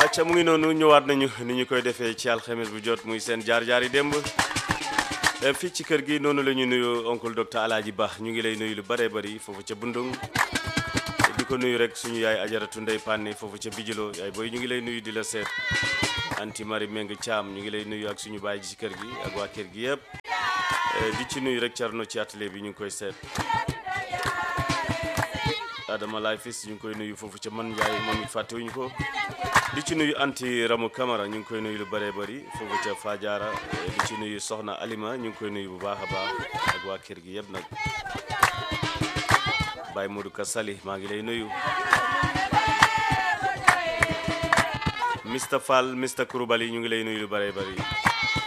acca mu ngi noonu ñëwaat nañu ni ñu koy defee ci alxames bu jot muy seen jaar-jaar yi démb fii ci kër gi noonu la ñu nuyu oncle docteur Alaaji Ba ñu ngi lay nuyu lu bëree bëri foofu ca Bundung di ko nuyu rek suñu yaay ajaratu ndey Panne foofu ca Bijilo yaay booy ñu ngi lay nuyu di la seet anti Marie Meng Thiam ñu ngi lay nuyu ak suñu baay ji ci kër gi ak waa kër gi yëpp di ci nuyu rek Thierno ci atelier bi ñu ngi koy seet Adama Laay Fis ñu ngi koy nuyu foofu ca man Njaay moom it fàttewuñu ko di ci nuyu anti Ramu Camara ñu ngi koy nuyu lu bëree bëri foofu ca Fadiara di ci nuyu Soxna Alima ñu ngi koy nuyu bu baax a baax ak waa kër gi yëpp nag Baye Modou Ka Sali maa ngi lay nuyu Mr Fall Mr Kouroubali ñu ngi lay nuyu lu bëree bëri